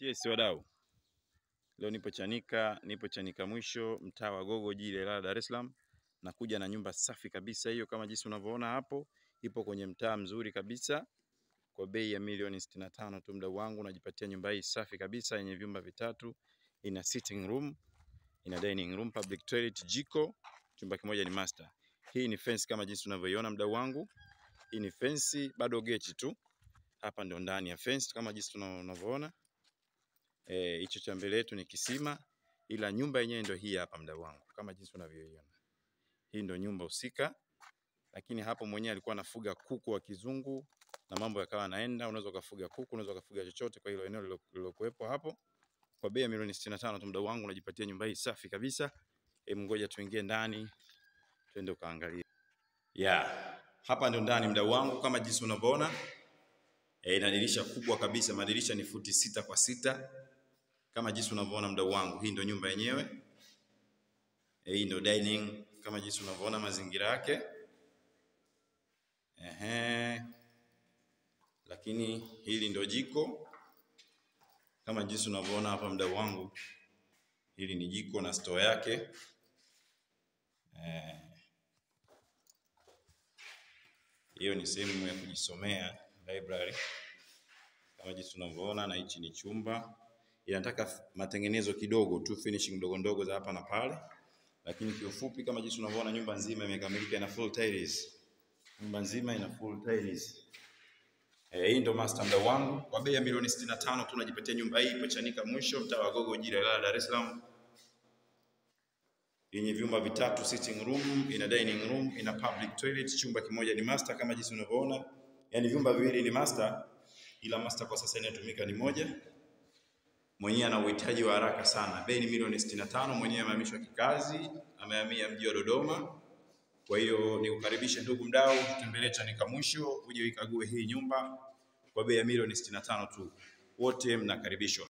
Yes, wadau, leo nipo Chanika, nipo Chanika mwisho, mtaa wa Gogo, jiji la Ilala, Dar es Salaam. Nakuja na nyumba safi kabisa hiyo, kama jinsi unavyoona hapo, ipo kwenye mtaa mzuri kabisa kwa bei ya milioni 65 tu. Mdau wangu, unajipatia nyumba hii safi kabisa yenye vyumba vitatu, ina sitting room, ina dining room, public toilet, jiko, chumba kimoja ni master. Hii ni fence kama jinsi unavyoiona mdau wangu, hii ni fence, bado geti tu. Hapa ndio ndani ya fence kama jinsi unavyoona hicho cha mbele yetu ni kisima, ila nyumba yenyewe ndio hii hapa, mdau wangu, kama jinsi unavyoiona. Hii ndio nyumba husika, lakini hapo mwenyewe alikuwa anafuga kuku wa kizungu na mambo yakawa yanaenda. Unaweza ukafuga kuku, unaweza ukafuga chochote kwa hilo eneo lilokuwepo hapo, kwa bei ya milioni 65 tu, mdau wangu, unajipatia nyumba hii safi kabisa. Hebu ngoja tuingie ndani, twende ukaangalia. Yeah, hapa ndio ndani, mdau wangu, kama jinsi unavyoona. E, ina dirisha kubwa kabisa, madirisha ni futi sita kwa sita kama jinsi unavyoona mdau wangu. Hii ndio nyumba yenyewe e, hii ndio dining kama jinsi unavyoona mazingira yake. Ehe, lakini hili ndio jiko kama jinsi unavyoona hapa mdau wangu, hili ni jiko na store yake hiyo. E, ni sehemu ya kujisomea library kama jinsi unavyoona, na hichi ni chumba. Inataka matengenezo kidogo tu, finishing ndogo ndogo za hapa na pale, lakini kiufupi, kama jinsi unavyoona, nyumba nzima imekamilika, ina full tiles. Nyumba nzima ina full tiles. Eh, hii ndo master mdau wangu, kwa bei ya milioni 65 tu unajipatia nyumba hii ipo Chanika mwisho, mtaa wa Gogo, jiji la Ilala, Dar es Salaam, yenye vyumba vitatu, sitting room, ina dining room, ina public toilet, chumba kimoja ni master kama jinsi unavyoona, yani vyumba viwili ni master, ila master kwa sasa inatumika ni moja. Mwenyewe ana uhitaji wa haraka sana, bei ni milioni 65. Mwenyewe amehamishwa kikazi, amehamia mji wa Dodoma. Kwa hiyo nikukaribishe ndugu mdau, tutembelee Chanika mwisho, uje uikague hii nyumba kwa bei ya milioni 65 tu. Wote mnakaribishwa.